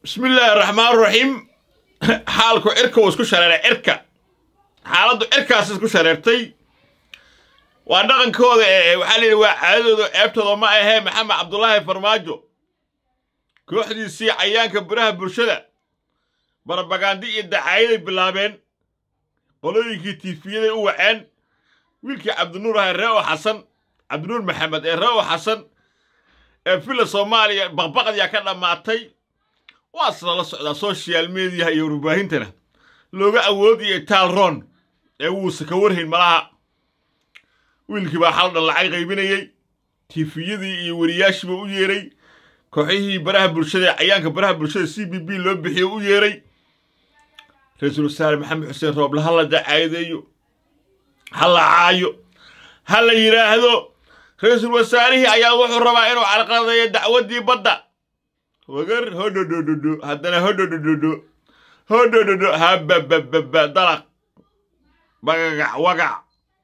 bismi illaahi raxmaan raxiim xaalku cirka uu isku shareeray cirka xaaladdu cirkaas isku shareertay waa dhaqankooda ee waxaa la yidhi waa caadadooda ceebtooda ma ahee maxamed cabdulaahi farmaajo kooxdiisii cayaanka biraha bulshada barbagandi iyo dacaayaday bilaabeen qolooyinkii tiifiyaday u waceen wiilkii cabdinuur ahaa ree o xasan cabdinuur maxamed ee ree o xasan ee filla soomaaliya baqbaqdiyaa ka dhammaatay waa isla la socdaa social mediaha iyo warbaahintana looga awoodiyo taalron ee wuusa ka warhayn malaha wiilkii baa xaldhan lacag qaybinayey tiifiyadii iyo weriyaashiiba u yeeray kooxihii baraha bulshada ee cayaanka baraha bulshada c b b loo bixiyo u yeeray ra-iisul wasaare maxamed xuseen rooble ha la dacaadeeyo ha la caayo ha la yidhaahdo ra-iisul wasaarihii ayaa wuxuu rabaa inuu carqaladeeyo dacwaddii badda wagar hodhodhodhodho haddana hodhodhodhodho hodhodhodho hababababa dalaq bagagac wagac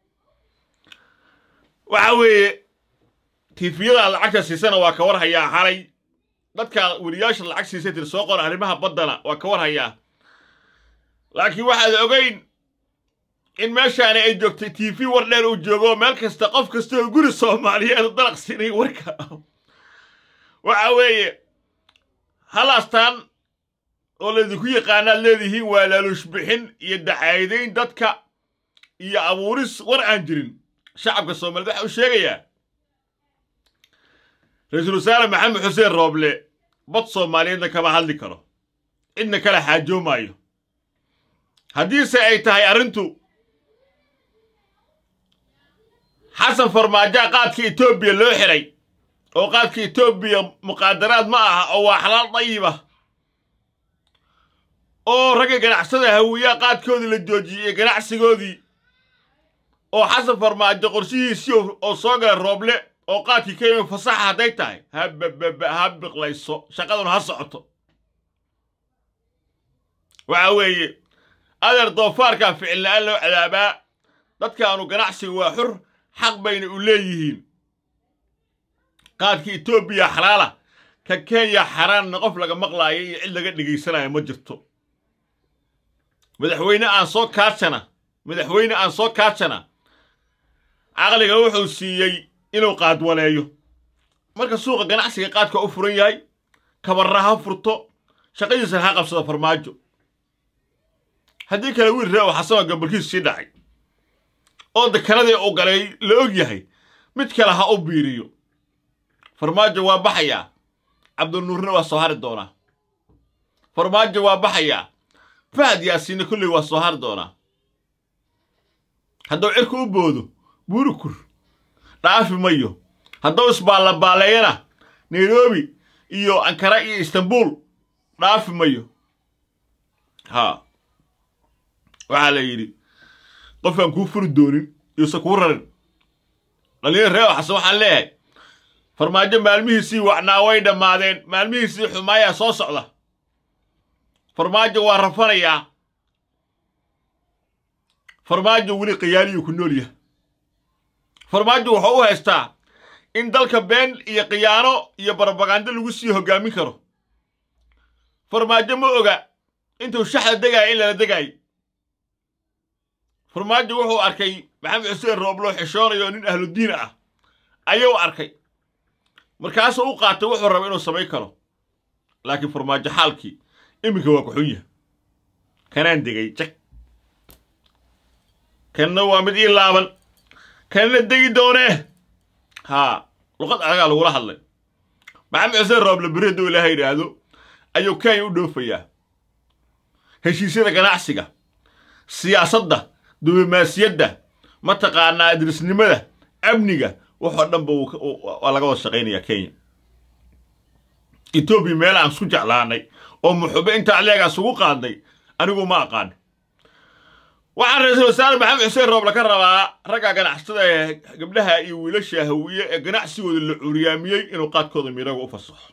waxa weeye tiifiyada lacagta siisana waa ka war hayaa xalay dadka weriyaasha lacag siisay tir soo qora arrimaha baddana waa ka war hayaa laakiin waxaad ogayn in meeshaani ay joogtay tiifi war dheer uu joogo meel kasta qof kasta oo guri soomaaliyeed dalaq siinay warka waxa weeye halaastaan oo laydinku yaqaanaad leedihiin waa laaluush bixin iyo dacaayadayn dadka iyo abuuris war aan jirin shacabka soomaaliyed waxa uu sheegayaa ra-iisul wasaare maxamed xuseen rooble bad soomaaliyeedna kama hadli karo cidna kala xaajoomaayo haddiise ay tahay arrintu xasan farmaajaa qaadka etoobiya loo xiray oo qaadka etoobiya muqaadaraad ma aha oo waa xalaal dayiba oo ragga ganacsada hawiyaa qaadkoodii la joojiyey ganacsigoodii oo xasan farmaajo qorshihiisii oo soo gala rooble oo qaadkii ka yimi fasaxa hadday tahay habababa ha biqlayso shaqaduna ha socoto waxa weeye adeer doofaarkaa ficil la'aan loo cadaabaa dadkaanu ganacsiga waa xur xaq bayna u leeyihiin qaadka etoobiya xalaala ka kenya xaraanna qof laga maqlaayo iyo cid laga dhegaysanayo ma jirto madaxweyne aan soo kaajana madaxweyne aan soo kaajana caqliga wuxuu siiyey inuu qaadwaneeyo marka suuqa ganacsiga qaadka u furan yahay kabarra ha furto shaqadiisana ha qabsado farmaajo haddii kale wiil ree oo xasanoo gambalkiisu sii dhacay oo dekanadii uu galay la og yahay mid kale ha u biiriyo farmaajo waa baxayaa cabdinuurna waa soo hari doonaa farmaajo waa baxayaa fahad yaasiinna kolley waa soo hari doonaa hadduu cirka u boodo buurikur dhaafi mayo hadduu isbaallabaaleeyana nairobi iyo ankara iyo istanbuul dhaafi mayo haa waxaa la yidhi qofkaan kuu furi doonin iyouse kuu rarin dhalinyar ree xasan waxaan leeyahay farmaajo maalmihiisii wacnaa way dhammaadeen maalmihiisii xumaayaa soo socda farmaajo waa rafanayaa farmaajo weli khiyaaniyuu ku nool yahay farmaajo wuxuu u haystaa in dalka been iyo khiyaano iyo barbagando lagu sii hoggaamin karo farmaajo ma oga intuu shaxda degaayo in lala degaayo farmaajo wuxuu arkay maxamed xuseen roobloo xishoonayo nin ahludiin ah ayuu arkay markaasuu u qaatay wuxuu raba inuu samayn karo laakiin farmaajo xaalkii iminka waa kuxun yahay kanaan degay jag kanna waa mid ii laaban kanna degi doonee haa luqad adagaa lagula hadlay maxamed xuseen rooble beri hadduu ilaaha yidhaahdo ayuu kenya u dhoofayaa heshiisyada ganacsiga siyaasadda diblomaasiyadda mataqaanaa idrisnimada amniga waxoo dhanba waa laga wada shaqaynayaa kenya etoobiya meel aan isku jeclaanay oo muxube inta aleegaa isugu qaadnay anigu ma aqaan waxaan ra-iisul wasaare maxamed xuseen rooble ka rabaa ragga ganacsatada ee gabdhaha iyo wiilasha hawiye ee ganacsigooda la curyaamiyey inuu qaadkooda miiraga u fasaxo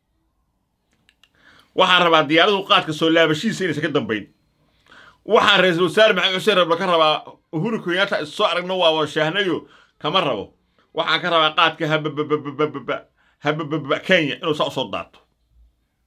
waxaan rabaa diyaaradu qaadka soo laabashihiisa inaysan ka dambayn waxaan ra-iisul wasaare maxamed xuseen rooble ka rabaa uhuru kenyaata is soo aragno waa washahnayo kama rabo waxaan ka rabaa qaadka habababababa habababa kenya inuu saa usoo daato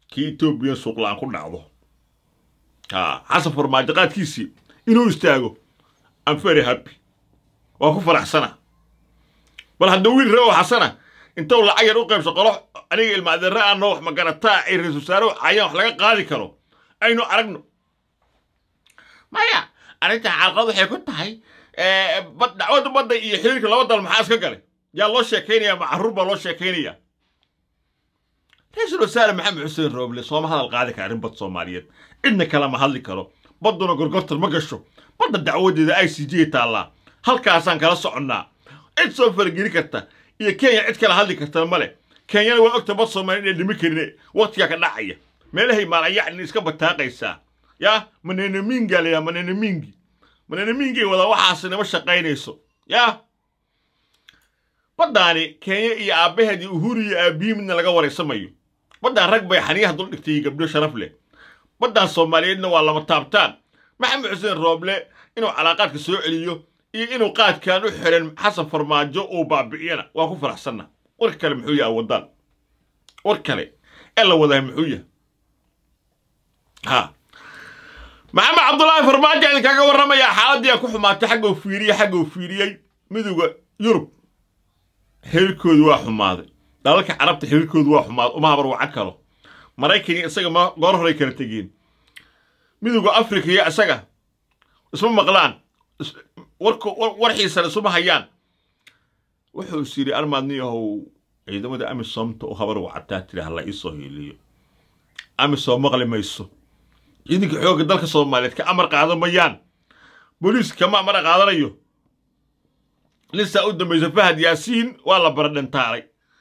kii etoobiya suuqla-aan ku dhacdo ha xasan farmaajo qaadkiisii inuu istaago am very happy waa ku faraxsana bal hadduu wiil ree oo xasana intuu lacag yar u qaybso qolo aniga ilma adeerre aanoo wax magarataa ay ra-isul wasaare cayaan wax laga qaadi karo aynu aragno maya arrinta xalqad waxay ku tahay dacwadda badda iyo xiriirka laba dal maxaa iska galay yaa loo sheekaynaya ma carruur baa loo sheekaynaya ra-iisul wasaare maxamed xuseen rooble sooma hadal qaadi kara arrin bad soomaaliyeed cidna kale ma hadli karo badduna gorgortan ma gasho badda dacwadeeda i c j taallaa halkaasaan kala soconnaa cid soo farageli karta iyo kenya cid kala hadli kartana ma leh kenyana waa ogta bad soomaaliya inay dhimi karin waqtigaa ka dhacaya meelahay maalayacni iska bataaqaysaa yaa manenamiingaa layaa manenamiingi manenamiingay wadaa waxaasi nama shaqaynayso yaa baddaani kenya iyo aabbaheed iyo uhuru iyo aabbiyi midna laga waraysamayo baddaan rag bay xaniyaha dul dhigtay gabdho sharaf leh baddaan soomaaliyeedna waa lama taabtaan maxamed xuseen rooble inuu calaaqaadka soo celiyo iyo inuu qaadkan u xiran xasan farmaajo uu baabi'iyana waa ku faraxsanna warka kale muxuu yahay wadaan war kale ee la wadaa muxuu yahay ha maxamed cabdullaahi farmaajo idinkaga warramayaa xaaladii a ku xumaatay xagga uu fiiriyey xagga uu fiiriyey midowda yurub xiriirkoodu waa xumaaday dalalka carabta xiriirkoodu waa xumaaday uma habar waca kalo maraykaniya isaga ma goor horay kala tegeen midowda afrika iyo isaga isma maqlaan warxiisana isuma hayaan wuxuu is yidhi armaadniyahow ciidamada amisomta u habar wacataa tiri hala iisoo hiiliyo amisom maqli mayso ciidanka xoogga dalka soomaaliyeed ka amar qaadan mayaan booliiska kama amar qaadanayo ninsaa u dambaysa fahad yaasiin waa la baradhintaalay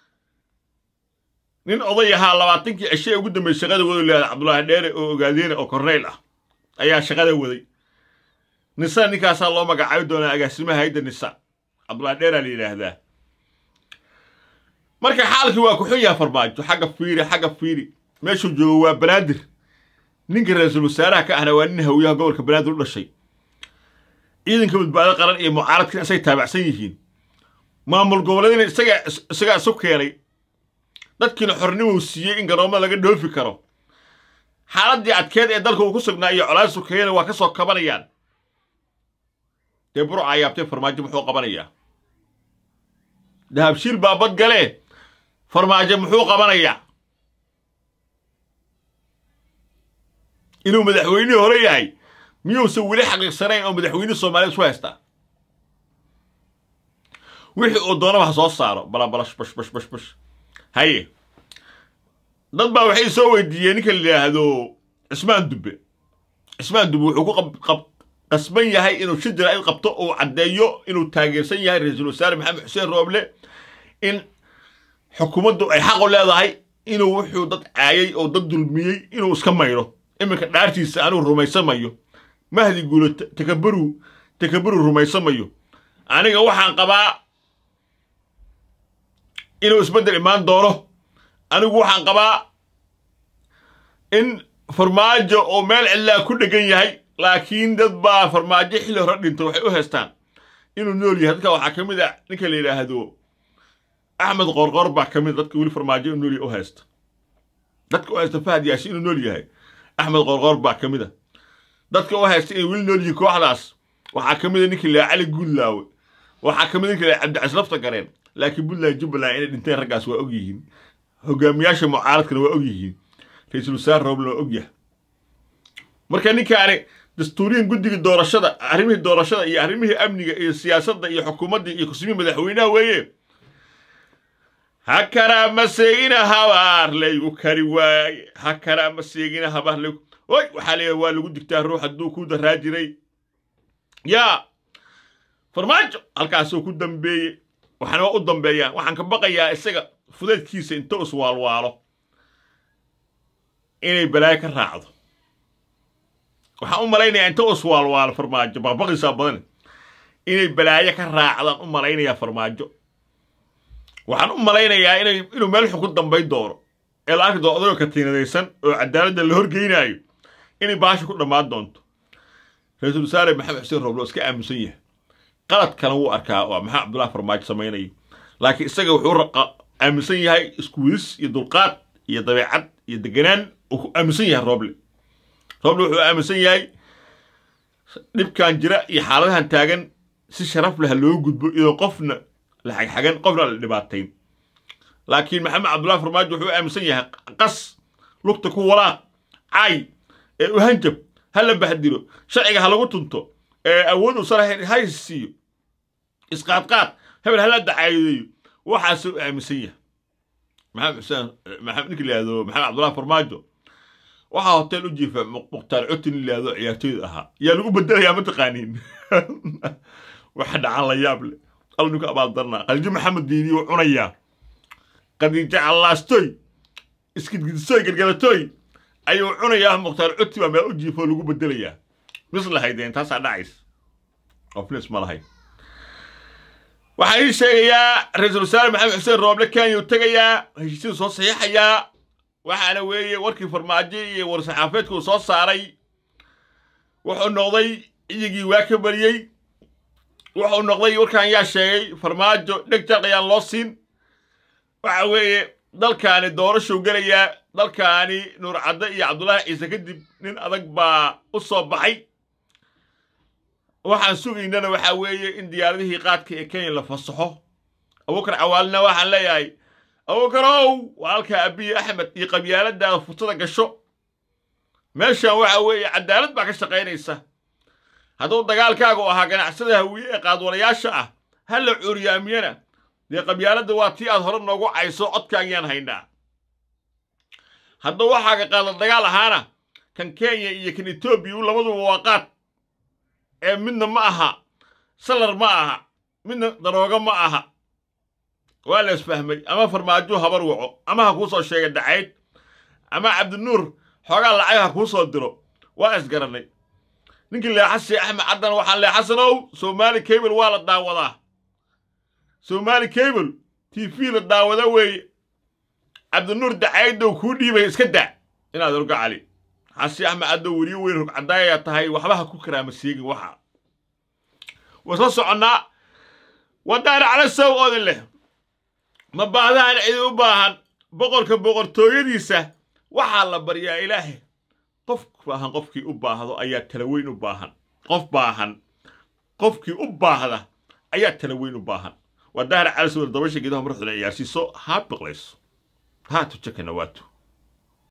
nin oday ahaa labaatankii cishe ee ugu dambeysay shaqada wadu leedahay cabdulaahi dheere oo ogaadeene oo korneyl ah ayaa shaqada waday nisa ninkaasaa loo magacaabi doonaa agaasimaha hayda nisa cabdulaahi dheeraa la yidhaahdaa marka xaalkii waa ku xun yaha farmaajo xagga fiiri xagga fiiri meeshuu joogo waa banaadir ninka ra-iisul wasaaraha ka ahna waa nin hawiyaha gobolka banaadir u dhashay ciidanka badbaado qaran iyo mucaaradkan isay taabacsan yihiin maamul goboleedina isaga isagaa isu keenay dadkiina xornimuu siiyey in garoomada laga dhoofi karo xaaladdii adkeed ee dalka uu ku sugnaa iyo colaad sukeeyana waa ka soo kabanayaan dee burca ayaabtay farmaajo muxuu qabanayaa dahabshiil baa bad galee farmaajo muxuu qabanayaa inuu madaxweynihii hore yahay miyuusan weli xaqiiqsanayn oo madaxweyne soomaaliya isu haystaa wixii uu doonaba ha soo saaro balabalash bash bash bash bash haye dad baa waxay soo weydiiyeen ninka la yidhaahdo cismaan dubbe cismaan dubbe wuxuu ku qasban yahay inuu shijira ay qabto uu caddeeyo inuu taageersan yahay ra-iisul wasaare maxamed xuseen rooble in xukuumaddu ay xaqu leedahay inuu wuxuu dad caayay oo dad dulmiyey inuu iska mayro iminka dhaartiisa anuu rumaysamayo mahdi guulo takabaru takabaru rumaysamayo aniga waxaan qabaa inuu isbeddel imaan doono anigu waxaan qabaa in farmaajo oo meel cidlaa ku dhegan yahay laakiin dad baa farmaajo xilli hore dhinto waxay u haystaan inuu nool yahay dadka waxaa ka mid a ninka la yidhaahdo axmed qorqor baa ka mid dadka weli farmaajo inuu nool yahay u haysta dadka u haysta fahad yaasi inuu nool yahay axmed qorqor baa ka mid a dadka u haysta inay weli nool yihiin kooxdaas waxaa ka mid a ninka la cali guudlaawe waxaa ka mid ninka la cabdicas lafta gareen laakiin puntland jubbaland inay dhinteen raggaas waa og yihiin hogaamiyaasha mucaaradkana waa og yihiin ra-iisul wasaare rooblen waa og yahay marka ninkaani dastuuriyan guddiga doorashada arrimihii doorashada iyo arrimihii amniga iyo siyaasadda iyo xukuumadda iyo kusmihii madaxweynaha weeye ha karaa ma seegina habaar laygu kari waaye ha karaa ma seegina habaar laygu oy waxaa leeyahay waa lagu digtaa ruux hadduu ku daraa jiray yaa farmaajo halkaasuu ku dambeeyey waxaana waa u dambeeyaan waxaan ka baqayaa isaga fudeedkiisa inta iswaalwaalo inay balaayo ka raacdo waxaan u malaynayaa inta iswaalwaalo farmaajo baqbaqisaa badan inay balaayo ka raacdaan u malaynayaa farmaajo waxaan u malaynayaa inay inuu meel xun ku dambayn doono ee la arki doono odagoo katiinadaysan oo cadaaladda la horgeynaayo inay baasha ku dhammaan doonto ra-iisul wasaare maxamed xuseen rooblo iska aaminsan yahay qalad kale wuu arkaa oo maxaa cabdullahi farmaajo samaynayo laakiin isaga wuxuu aaminsan yahay iskuwidis iyo dulqaad iyo dabeecad iyo deganaan uu ku aaminsan yahay rooble rooble wuxuu aaminsan yahay dhibkan jira iyo xaaladahan taagan si sharaf leh loo gudbo iyadoo qofna la xagxagan qofna la dhibaatayn laakiin maxamed cabdullahi farmaajo wuxuu aaminsan yahay qas lugta ku walaaq caay ee u hanjab ha la bahdilo sharciga ha lagu tunto ee awood u sare ha siiyo isqaadqaad hebel hala dacaayadeeyo waxaasuu aaminsan yahay maxamed xuseen maxamed ninka layihahdo maxamed cabdullahi farmaajo waxaa hotel u jiifa mukhtaar cutin layihahdo ciyaartooyda ahaa yaa lagu bedelayaa mataqaaniin waxa dhacan la yaab leh al ninku abaaldarnaa khadiijo maxamed diini wuu cunayaa khadiijo callaastoy iskidgidisoy gargaratoy ayuu cunayaa mukhtaar cuti baa meel u jiifo lagu bedelayaa mis lahaydeen taasaa dhacays qofnis ma lahayn waxaan ii sheegayaa ra-iisul wasaare maxamed xuseen rooble kenya uu tegayaa heshiisyadu soo saxiixayaa waxaana weeye warkii farmaajo iyo war-saxaafeedka uu soo saaray wuxuu noqday iyagii waa ka bariyey wuxuu noqday warkaan yaa sheegay farmaajo dheg jarq ayaan loo siin waxa weeye dalkaani doorashuu gelayaa dalkaani nuur cadde iyo cabdullaahi ciise kadib nin adag baa u soo baxay waxaan sugaynana waxaa weeye in diyaaradihii qaadka ee kenya la fasaxo abuukar cawaalina waxaan leeyahay abuukarow walaalka abiyi axmed iyo qabyaaladaada fursada gasho meeshan waxa weeye cadaalad baa ka shaqaynaysa hadduu dagaalkaagu ahaa ganacsada hawiye ee qaadwalayaasha ah ha la cuuriyaamiyana dee qabyaaladda waa tii aad hore noogu cayso codkaagiyaan haynaa hadduu waxaaga qaada dagaal ahaana kan kenya iyo kan etoobiya labaduba waa qaad ee midna ma aha salar ma aha midna daroogo ma aha waa la isfahmay ama farmaajo habar waco ama ha kuu soo sheega dacayd ama cabdinuur xoogaa lacag ha kuu soo diro waa isgarannay ninkii leexashe axmed caddan waxaan leexasanow soomaali cable waa la daawadaa soomaali cable t v la daawada weeye cabdinuur dacaydow kuu dhiibay iska daa inaad orgo cali xasi axmed caddow weriyo weyn rogcadaayaa tahay waxba ha ku karaama seegin waxa waa soo soconnaa wadaana cala sow odin leh ma baahdahan cidi u baahan boqorka boqortooyadiisa waxaa la baryaa ilaahay qof baahan qofkii u baahdo ayaa tala weyn u baahan qof baahan qofkii u baahda ayaa tala weyn u baahan waa dahar cala sow dabasha geedaha marxduna ciyaarsiiso haa biqlayso haa tujakana waatu